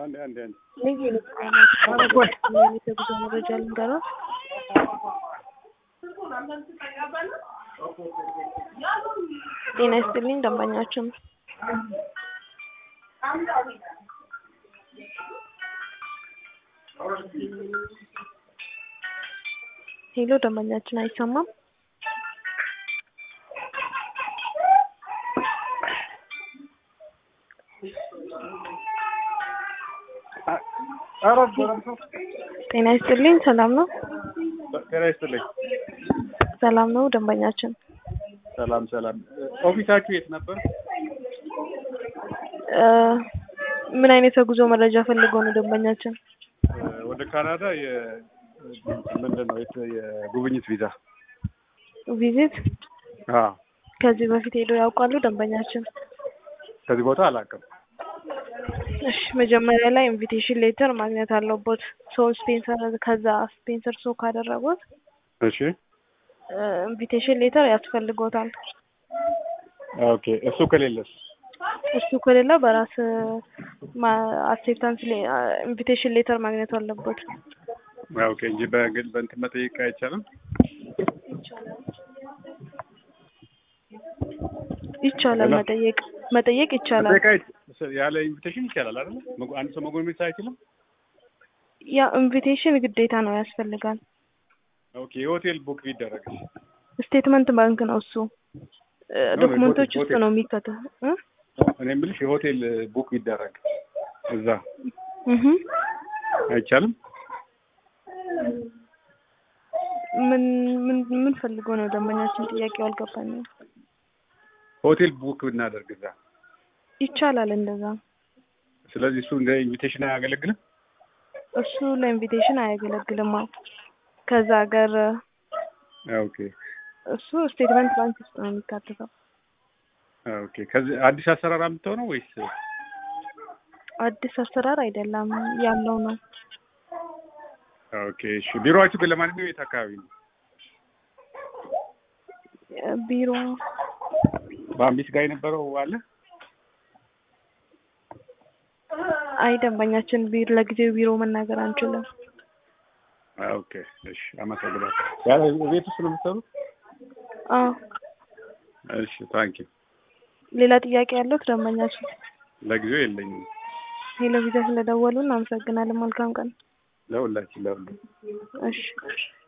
አንዴ አንዴ አንዴ ልዩ የጉዞ መረጃ ልንገረው። ጤና ይስጥልኝ ደንበኛችን ሄሎ ደንበኛችን አይሰማም። ኧረ ጎረምሳ ጤና ይስጥልኝ ሰላም ነው? ጤና ይስጥልኝ። ሰላም ነው ደንበኛችን ሰላም ሰላም። ኦፊሳችሁ የት ነበር? እ ምን አይነት የጉዞ መረጃ ፈልገው ነው ደንበኛችን? ወደ ካናዳ የ ምንድን ነው የት- የጉብኝት ቪዛ። ቪዚት አዎ ከዚህ በፊት ሄደው ያውቃሉ ደንበኛችን? ከዚህ ቦታ አላውቅም። እሺ መጀመሪያ ላይ ኢንቪቴሽን ሌተር ማግኘት አለቦት። ሰው ስፔንሰር ከዛ ስፔንሰር ሰው ካደረጉት እሺ ኢንቪቴሽን ሌተር ያስፈልጎታል። ኦኬ። እሱ ከሌለስ? እሱ ከሌለ በራስ አክሴፕታንስ ኢንቪቴሽን ሌተር ማግኘት አለበት። ኦኬ እንጂ በግል በእንትን መጠየቅ አይቻልም። ይቻላል ሄሎ? መጠየቅ መጠየቅ ይቻላል። መጠየቅ አይ- ያለ ኢንቪቴሽን ይቻላል አይደል? መጎ- አንድ ሰው መጎብኘት አይችልም። ያ ኢንቪቴሽን ግዴታ ነው ያስፈልጋል። ኦኬ የሆቴል ቡክ ቢደረግ ስቴትመንት ባንክ ነው እሱ እ ነው፣ ዶክመንቶች ሆቴል- ውስጥ ነው የሚከተው እ እኔ የምልሽ የሆቴል ቡክ ቢደረግ እዛ እህ አይቻልም። ምን ምን ምን ፈልገው ነው ደንበኛችን? ጥያቄው አልገባኝም። ሆቴል ቡክ ብናደርግ እዛ ይቻላል እንደዛ። ስለዚህ እሱ እንደ ኢንቪቴሽን አያገለግልም። እሱ ለኢንቪቴሽን አያገለግልም። አዎ ከዛ ሀገር ኦኬ እሱ ስቴትመንት ባንክ ውስጥ ነው የሚካተተው። ኦኬ። ከዚህ አዲስ አሰራር አምጥተው ነው ወይስ? አዲስ አሰራር አይደለም ያለው ነው። ኦኬ እሺ። ቢሮዋችሁ ግን ለማንኛውም የት አካባቢ ነው? ቢሮ በአምቢስ ጋር የነበረው አለ? አይ ደንበኛችን ቢሮ ለጊዜው ቢሮ መናገር አንችልም። ኦኬ እሺ። አመሰግናለሁ። ያለ ቤት ውስጥ ነው የምትሰሩት? አዎ እሺ ታንኪ ሌላ ጥያቄ ያለዎት ደንበኛችን? ለጊዜው የለኝም። ሄሎ ቪዛ ስለደወሉ እናመሰግናለን። መልካም ቀን። ለሁላችን ለሁሉ እሺ